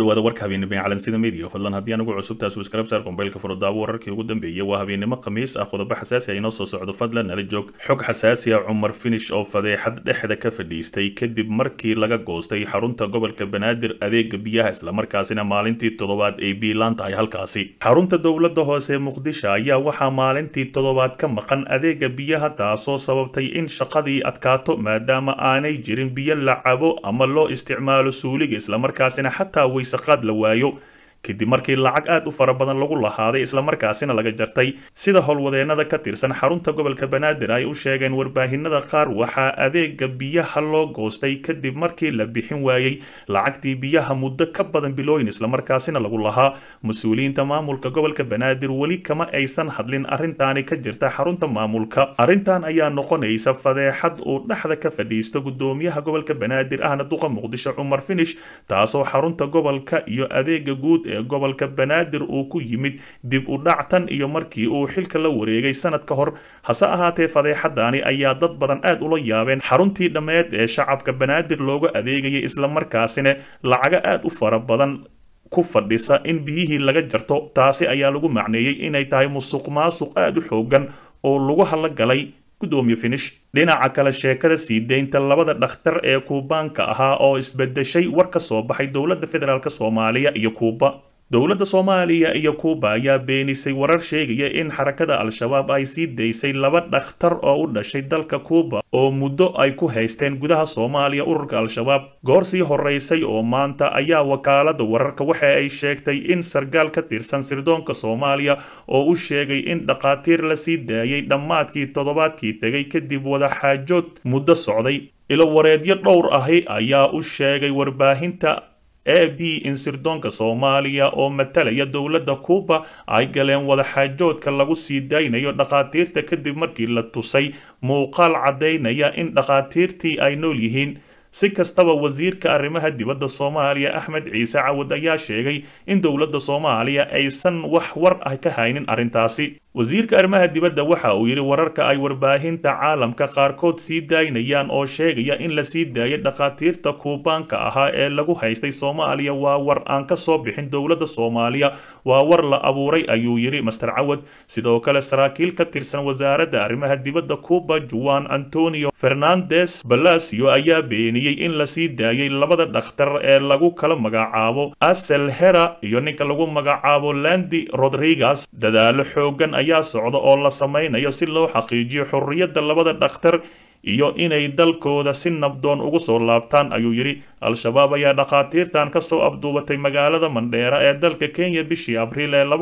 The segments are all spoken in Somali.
dhawaada warka habeennimo ee calansida media fadlan haddii anugu cusubtaas subscribe saar kombeylka furadaabo wararkii ugu dambeeyay waa habeennimo khamiis ah qodobo xasaasi ah inoo soo socdo fadlan nala joog xog xasaasi ah cumar finish oo fadeexad dhexda ka fadhiistay kadib markii laga goostay xarunta gobolka banaadir adeega biyaha islamarkaasina maalintii toddobaad ay biilaan tahay halkaasi xarunta dowladda hoose muqdisho ayaa waxaa maalintii toddobaad ka maqan adeega biyaha taasoo sababtay in shaqadii adkaato maadaama aanay jirin biyo la cabo ama loo isticmaalo suuliga islamarkaasina xataa waysaqaad la waayo kadib markii lacag aad u fara badan lagu lahaaday islamarkaasina laga jartay sida howlwadeenada ka tirsan xarunta gobolka banaadir ay u sheegeen warbaahinada qaar waxaa adeega biyaha loo goostay kadib markii la bixin waayey lacagtii biyaha muddo ka badan bilooyin islamarkaasina lagu lahaa mas-uuliyiinta maamulka gobolka banaadir weli kama aysan hadlin arrintaani ka jirta xarunta maamulka arrintan ayaa noqonaysa fadeexad uu dhexda ka fadhiisto gudoomiyaha gobolka banaadir ahna duqa muqdisho cumar finish taasoo xarunta gobolka iyo adeega guud ee gobolka banaadir uu ku yimid dib u dhactan iyo markii uu xilka la wareegay sanad ka hor hase ahaatee fadeexadaani ayaa dad badan aad ula yaabeen xaruntii dhammeed ee shacabka banaadir looga adeegayay islamarkaasina lacago aad u fara badan ku fadhisa in biyihii laga jarto taasi ayaa lagu macneeyey inay tahay musuq maasuq aad u xoogan oo lagu halagalay gudoomiye finish dhinaca kale sheekada sii deynta labada dhakhtar ee kuubaanka ahaa oo isbedeshay war ka soo baxay dowladda federaalk soomaaliya iyo kuuba dowladda soomaaliya iyo kuuba ayaa beenisay warar sheegaya in xarakada al-shabaab ay sii daysay laba dhakhtar oo u dhashay dalka kuuba oo muddo ay ku haysteen gudaha soomaaliya ururka al-shabaab goor sii horeysay oo maanta ayaa wakaalada wararka waxa ay sheegtay in sargaal ka tirsan sirdoonka soomaaliya oo u sheegay in dhakhaatiir la sii daayay dhammaadkii toddobaadkii tegay kadib wadaxaajood muddo socday ilo wareedyo dhowr ahi ayaa u sheegay warbaahinta a b in sirdoonka soomaaliya oo matalaya dowladda kuuba ay galeen wadaxaajoodka lagu sii daynayo dhakhaatiirta kadib markii la tusay muuqaal caddaynaya in dhakhaatiirtii ay nool yihiin si kastaba wasiirka arrimaha dibadda soomaaliya axmed ciise cawad ayaa sheegay in dowladda soomaaliya aysan wax war ah ka haynin arrintaasi wasiirka arrimaha dibadda waxa uu yidhi wararka ay warbaahinta caalamka qaarkood sii daynayaan oo sheegaya in la sii daayay dhakhaatiirta kuubaanka ahaa ee lagu haystay soomaaliya waa war aan ka soo bixin dowladda soomaaliya waa war la abuuray ayuu yidhi master cawad sidoo kale saraakiil ka tirsan wasaaradda arrimaha dibadda cuuba juan antonio fernandes balasio ayaa beeniyey in la sii daayay labada dhakhtar ee lagu kala magacaabo asel hera iyo ninka lagu magacaabo landi rodriguez dadaalo xoogan ayaa socda oo la samaynayo si loo xaqiijiyo xorriyadda labada dhakhtar iyo inay dalkooda si nabdoon ugu soo laabtaan ayuu yidhi al-shabaab ayaa dhakhaatiirtan ka soo afduubatay magaalada mandheera ee dalka kenya bishii abriil ee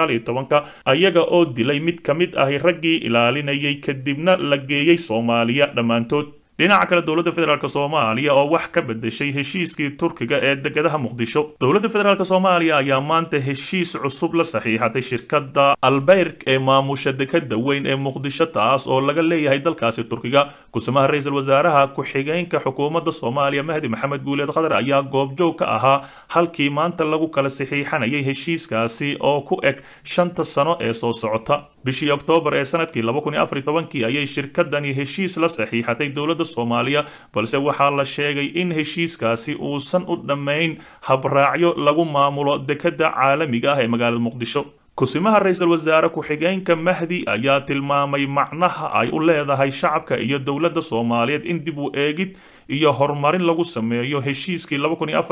ka ayaga oo dilay mid ka mid ahi raggii ilaalinayay kadibna la geeyey soomaaliya dhammaantood dhinaca kale dowladda federaalk soomaaliya oo wax ka bedeshay heshiiskii turkiga ee degadaha muqdisho dowladda federaalk soomaaliya ayaa maanta heshiis cusub la saxiixatay shirkadda albeyrk ee maamusha dekada weyn ee muqdisho taas oo laga leeyahay dalkaasi turkiga kusumaha ra-iisul wasaaraha ku-xigeenka xukuumadda soomaaliya mahdi maxamed guuleed khadar ayaa goobjoog ka ahaa halkii maanta lagu kala saxiixanayay heshiiskaasi oo ku eg shanta sano ee soo socota bishii oktoobar ee sanadkii kii ayay shirkadani heshiis la saxiixatay dowladda soomaaliya balse waxaa la sheegay in heshiiskaasi uusan u dhammayn habraacyo lagu maamulo dekadda caalamiga ah ee magaalada muqdisho kusimaha ra-iisul wasaare ku-xigeenka mahdi ayaa tilmaamay macnaha ay u leedahay shacabka iyo dowladda soomaaliyeed in dib u eegid iyo horumarin lagu sameeyo heshiiskii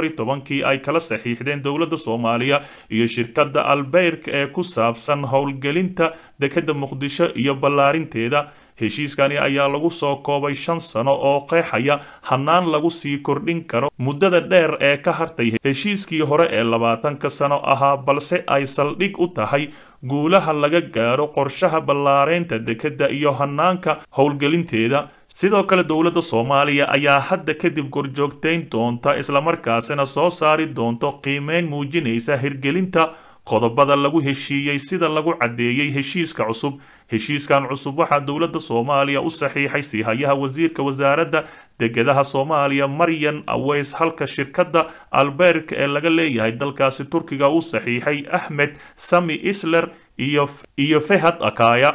kii ay kala saxiixdeen dowladda soomaaliya iyo shirkadda albeyrk ee ku saabsan howlgelinta dekadda muqdisho iyo ballaarinteeda heshiiskani ayaa lagu soo koobay shan sano oo qeexaya hannaan lagu sii kordhin karo muddada dheer ee ka hartay heshiiskii hore ee labaatanka sano ahaa balse ay saldhig u tahay guulaha laga gaaro qorshaha ballaareynta dekedda iyo hannaanka howlgelinteeda sidoo kale dowladda soomaaliya ayaa hadda kadib gorjoogtayn doonta islamarkaasina soo saari doonto qiimeyn muujinaysa hirgelinta qodobada lagu heshiiyey sida lagu caddeeyey heshiiska cusub heshiiskan cusub waxaa dowladda soomaaliya u saxiixay siihayaha wasiirka wasaaradda degadaha soomaaliya maryan aweys halka shirkadda alberk ee laga leeyahay dalkaasi turkiga u saxiixay axmed sami isler iyo fehad akaya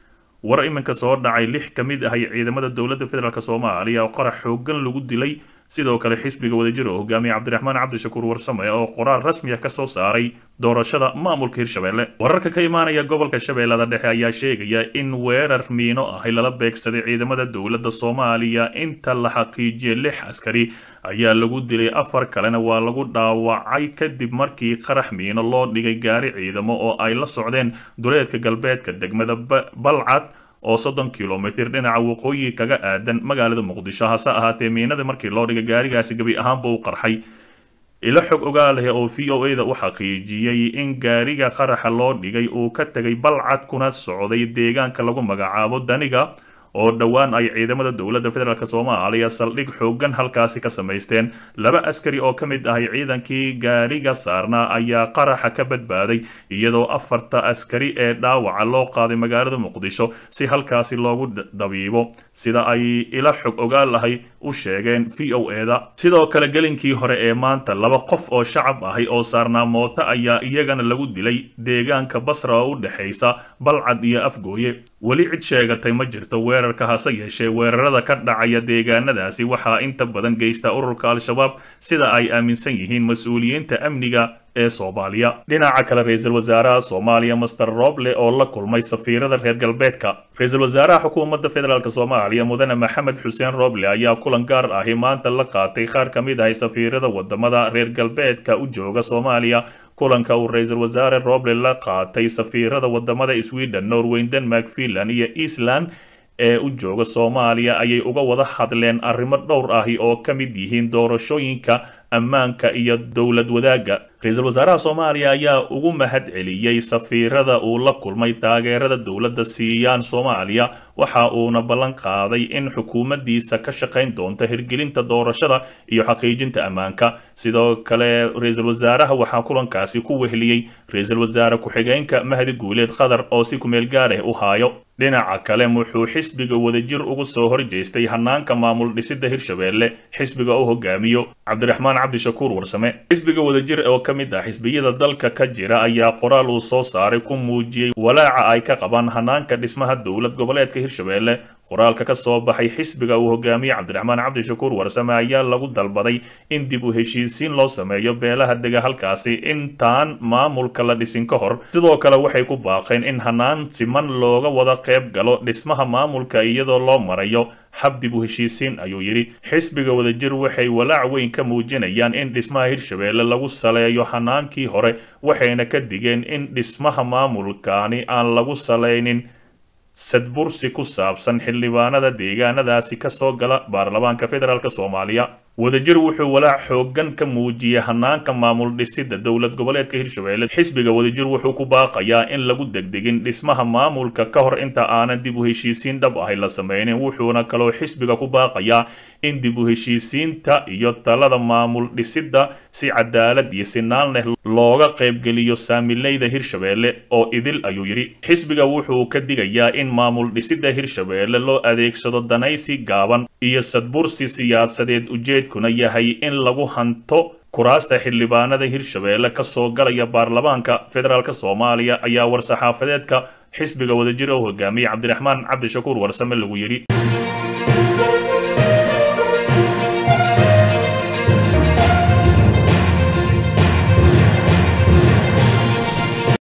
war iminka soo dhacay lix ka mid ahay ciidamada dowladda federaalk soomaaliya oo qarax xoogan lagu dilay sidoo kale xisbiga wadajir oo hogaamiye cabdiraxmaan cabdishakuur warsame oo qoraal rasmi ah ka soo saaray doorashada maamulka hirshabelle wararka ka imaanaya gobolka shabeellada dhexe ayaa sheegaya in weerar miino ahi lala beegsaday ciidamada dowladda soomaaliya inta la xaqiijiyay lix askari ayaa lagu dilay afar kalena waa lagu dhaawacay kadib markii qarax miino loo dhigay gaari ciidamo oo ay la socdeen duleedka galbeedka degmada balcad oo soddon kilomitir dhinaca waqooyi kaga aadan magaalada muqdisho hase ahaatee miinada markii loo dhigay gaarigaasi gebi ahaanba u qarxay ilo xog ogaaleh oo v o a da u xaqiijiyey in gaariga qaraxa loo dhigay uu ka tegay balcad kuna socday deegaanka lagu magacaabo daniga oo dhowaan ay ciidamada dowladda federaalk soomaaliya saldhig xoogan halkaasi ka samaysteen laba askari oo ka mid ahay ciidankii gaariga saarnaa ayaa qaraxa ka badbaaday iyadoo afarta askari ee dhaawaca loo qaaday magaalada muqdisho si halkaasi loogu dabiibo sida ay ila xog ogaal ahay u sheegeen v o e da sidoo kale gelinkii hore ee maanta laba qof oo shacab ahay oo saarnaa mooto ayaa iyagana lagu dilay deegaanka basra oo u dhexaysa balcad iyo afgooye weli cid sheegatay ma jirto weerarka hase yeeshee weerarada ka dhacaya deegaanadaasi waxaa inta badan geysta ururka al-shabaab sida ay aaminsan yihiin mas-uuliyiinta amniga ee soomaaliya dhinaca kale ra-iisul wasaaraha soomaaliya master roble oo la kulmay safiirada reer galbeedka ra-iisul wasaaraha xukuumadda federaalk soomaaliya mudane maxamed xuseen roble ayaa kulan gaar ahi maanta la qaatay qaar ka mid ahay safiirada wadamada reer galbeedka u jooga soomaaliya kulanka uu ra-iisul wasaare roble la qaatay safiirada wadamada sweden norway denmark finland iyo eastland ee u jooga soomaaliya ayay uga wada hadleen arrimo dhowr ahi oo ka mid yihiin doorashooyinka ammaanka iyo dowlad wadaagga ra-iisul wasaaraha soomaaliya ayaa ugu mahad celiyey safiirada uu la kulmay taageerada dowladda siiyaan soomaaliya waxa uuna ballan qaaday in xukuumaddiisa ka shaqayn doonta hirgelinta doorashada iyo xaqiijinta ammaanka sidoo kale ra-iisul wasaaraha waxaa kulankaasi ku wehliyey ra-iisul wasaare ku-xigeenka mahdi guuleed qatar oo si kumeel gaar ah u haayo dhinaca kale wuxuu xisbiga wadajir ugu soo horjeestay hanaanka maamul dhisida hirshabelle xisbiga u hogaamiyo cabdiraxmaan cabdishakuur warsame xisbiga wadajir oo ka mid ah xisbiyada dalka ka jira ayaa qoraal uu soo saaray ku muujiyey walaaca ay ka qabaan hanaanka dhismaha dowlad goboleedka hirshabelle qoraalka ka soo baxay xisbiga uu hogaamiye cabdiraxmaan cabdishakuur warsame ayaa lagu dalbaday in dib u heshiisiin loo sameeyo beelaha dega halkaasi intaan maamulka la dhisin ka hor sidoo kale waxay ku baaqeen in hanaan siman looga wada qayb galo dhismaha maamulka iyadoo loo marayo hab dib u heshiisiin ayuu yidhi xisbiga wadajir waxay walaac weyn ka muujinayaan in dhismaha hirshabelle lagu saleeyo hanaankii hore waxayna ka digeen in dhismaha maamulkaani aan lagu salaynin sadbursi ku saabsan xildhibaanada deegaanadaasi ka soo gala baarlamaanka federaalk soomaaliya wadajir wuxuu walaac xoogan ka muujiyey hanaanka maamul dhisida dowlad goboleedka hirshabelle xisbiga wadajir wuxuu ku baaqayaa in lagu degdegin dhismaha maamulka ka hor inta aanan dib u heshiisiin dhab ahay la sameynin wuxuuna kaloo xisbiga ku baaqayaa in dib u heshiisiinta iyo talada maamul dhisida si cadaalad iyo sinaan leh looga qaybgeliyo saamileyda hirshabelle oo idil ayuu yidhi xisbiga wuxuu ka digayaa in maamul dhisida hirshabelle loo adeegsado danaysi gaaban iyo sadbursi siyaasadeed ujeedkuna yahay in lagu hanto kuraasta xildhibaanada hirshabelle ka soo galaya baarlamaanka federaalk soomaaliya ayaa war-saxaafadeedka xisbiga wadajir oo hogaamiyey cabdiraxmaan cabdishakuur warsame lagu yidhi